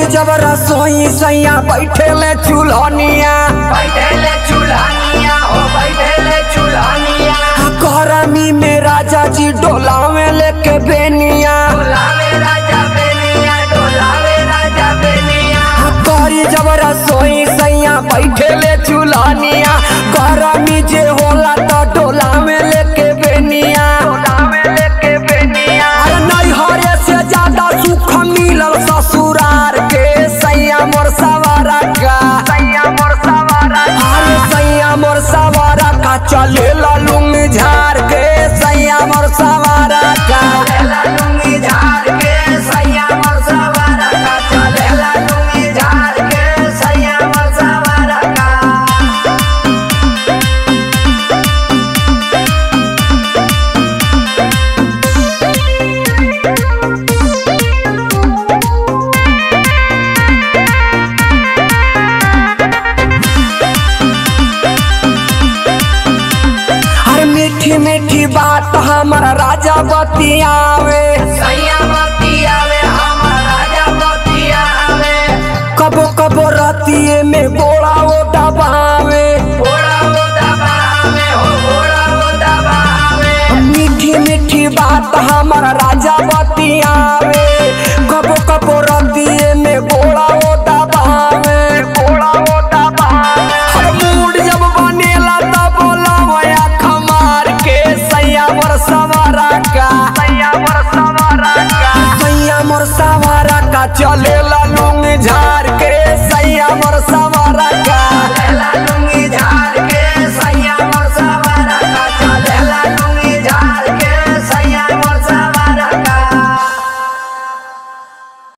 जब रसोई सैया बैठे ले चूल्हनिया बैठेले चूल्हानिया हो बैठेले चूल्हानिया गरमी में राजा जी डोलावे लेके बेनिया डोलावे राजा बेनिया डोलावे राजा बेनिया करी जब रसोई सैया बैठे ले चूल्हनिया गरमी जे होला तो डोलावे लेके बेनिया डोलावे लेके बेनिया अरे नहीं हरे से ज्यादा सुख मिलल ससुरार के सैया मोर सवारा का सैया मोर सवारा अरे सैया मोर सवारा का चले लुंग झार के सैया मोर सवारा का चलेला लुंगी झाड़ के सैया मोर सवारा का चलेला लुंगी झाड़ के सैया मोर सवारा का अरे मीठी मीठी बात हमारा राजा बतियावे सैया